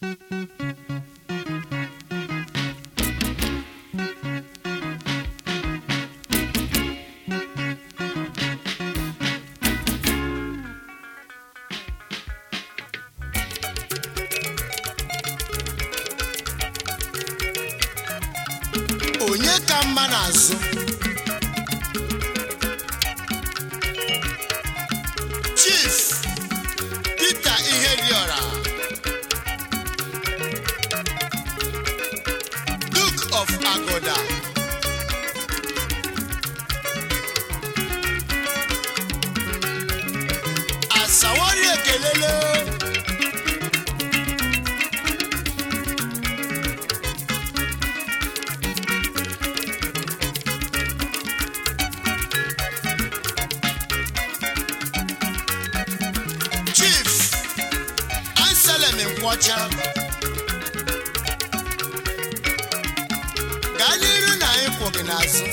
onye ka mma n'azụ chief Peter Ihediora Duke of Agoda asawari ekelele chief anselm nkwọcha gaa n'iru na anyị kwụ gị n'azụ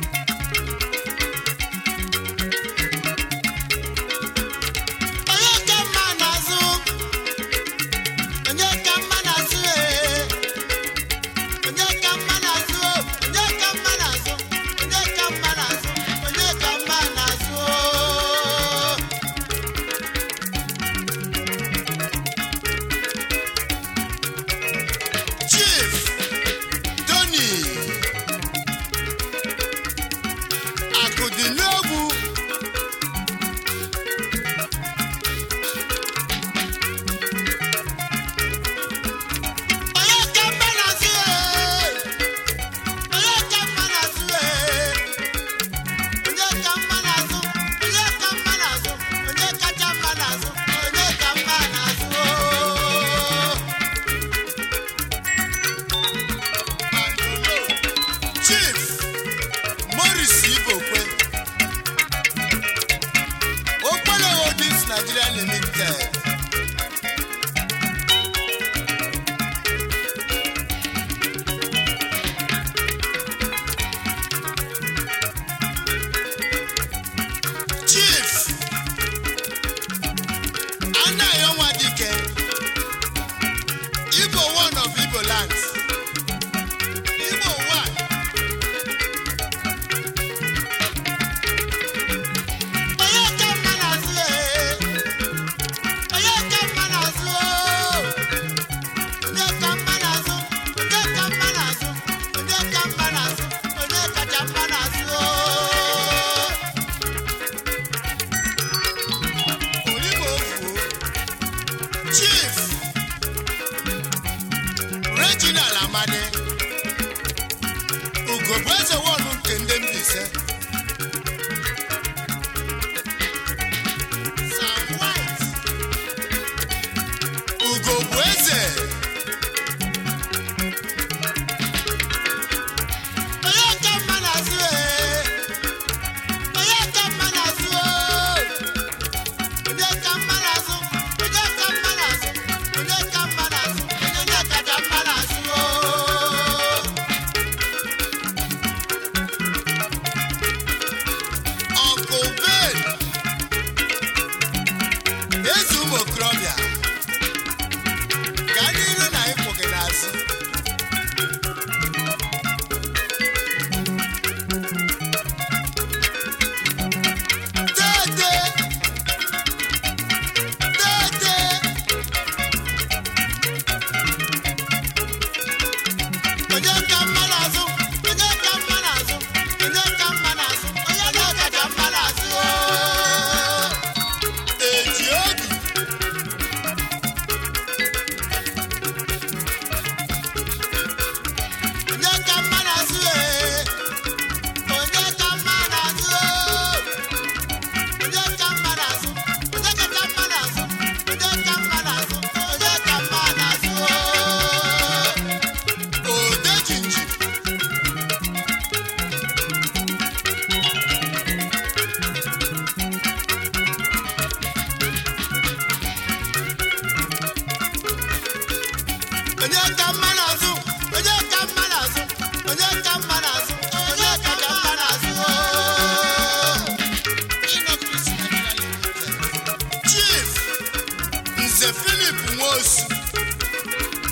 onye ka mma n'azụ onye ka mma n'azụ ee onye ka mma n'azụ onye ka mma n'azụ onye ka mma n'azụ onye ka mma n'azụ oo. Chief Tony Akụdịnogwu onye ka mma na-azụ ee onye ka mma na-azụ ee onye ka mma na-azụ onye ka mma na-azụ onye kacha mma na-azụ onye ka mma na-azụ oo Chief Morris Ibokwe Okpele Holdings Nigeria Limited Chief Anayo Nwadike Igbo one of Igbo lands Igbo one onye ka mma na-azụ ee onye ka mma na-azụ oo onye ka mma na-azụ onye ka mma na-azụ onye ka mma na-azụ onye kacha mma na-azụ oo Olimo ofuo Chief Reginald Amadi Ugogbe eze wọnụ nke ndị Mbaise Sam White Ugogbe eze onye ka mma na-azụ ee onye ka mma na-azụ oo onye ka mma na-azụ onye ka mma na-azụ onye ka mma na-azụ onye kacha mma na-azụ oo Uncle Ben eze ụmụ okorobịa gaa n'iru na ịkwụ gị n'azụ Dede! Dede! onye ka mma n'azụ onye ka mma n'azụ onye ka mma n'azụ onye na-akacha mma n'azụ oo. eji obi onye ka mma n'azụ ee onye ka mma n'azụ oo. onye ka mma n'azụ onye kacha mma n'azụ onye ka mma n'azụ onye ka mma n'azụ oo. Odejinji onye ka mma n'azụ onye ka mma n'azụ onye ka mma n'azụ onye ka ka mma n'azụ oo. Chief Nze Philip Nwosu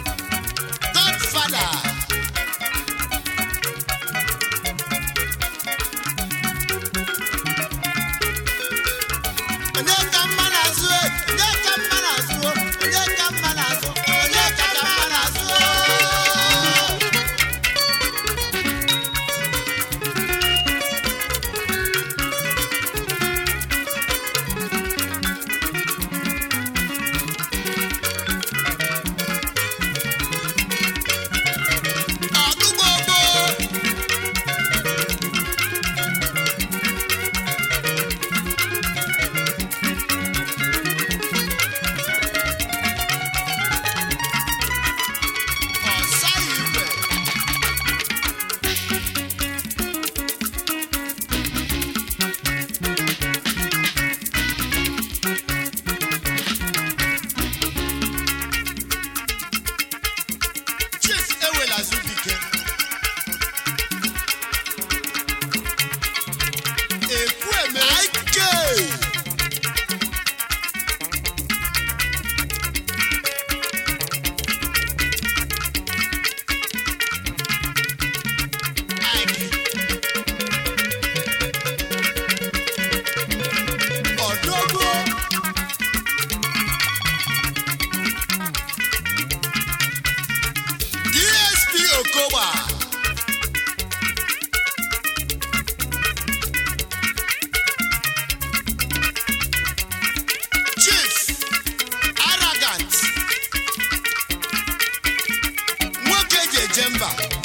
eje mba